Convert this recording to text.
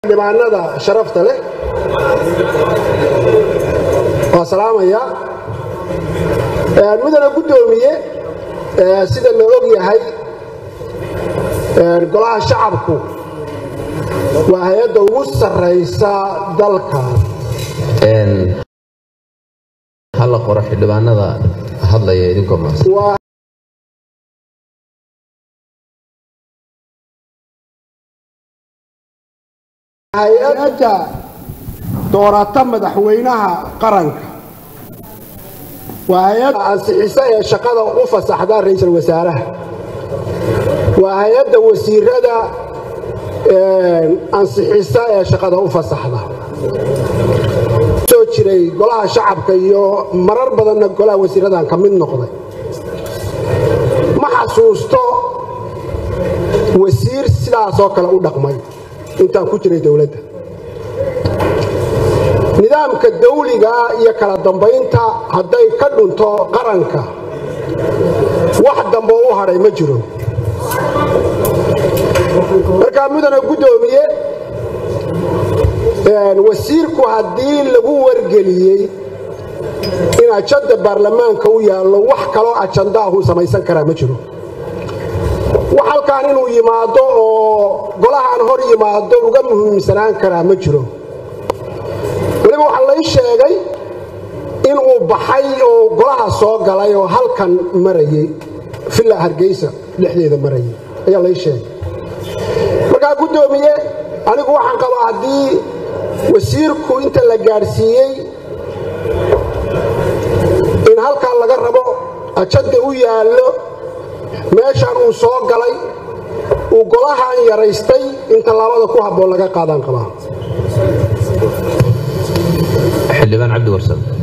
xildhibaanada sharafta leh waa salaamaya mudana guddoomiye sida la og yahay golaha shacabku waa hay-adda ugu sarraysa dalka hala qoro xildhibaanada hadlaya idinkoo mahadsan waa hay-adda doorata madaxweynaha qaranka waa hay-adda ansixisa ee shaqada u fasaxda ra'iisul wasaaraha waa hay-adda wasiirada ansixisa ee shaqada u fasaxda soo jiray golaha shacabka iyo marar badanna golaha wasiiradan ka mid noqday ma xasuusto wasiir sidaasoo kale u dhaqmay intaan ku jiray dowladda nidaamka dawliga iyo kala dambaynta hadday ka dhunto qaranka wax dambe u hadhay ma jiro markaa mudana guddoomiye wasiirku haddii lagu wargeliyey in ajanda baarlamaanka u yaallo wax kaloo ajandaahu samaysan karaa ma jiro wax halkaan inuu yimaado oo golahaan hor yimaado uga muhiimsanaan karaa ma jiro weliba waxaa lay sheegay inuu baxay oo golaha soo galay oo halkan marayey villa hargeysa dhexdeeda marayay ayaa lay sheegay markaa guddoomiye anigu waxaan qabaa haddii wasiirku inta la gaadhsiiyey in halkan laga rabo ajanda u yaallo meeshaan uu soo galay uu golahan yaraystay in tallaabada ku habboon laga qaadaan qabaa xildhibaan cabdi warsame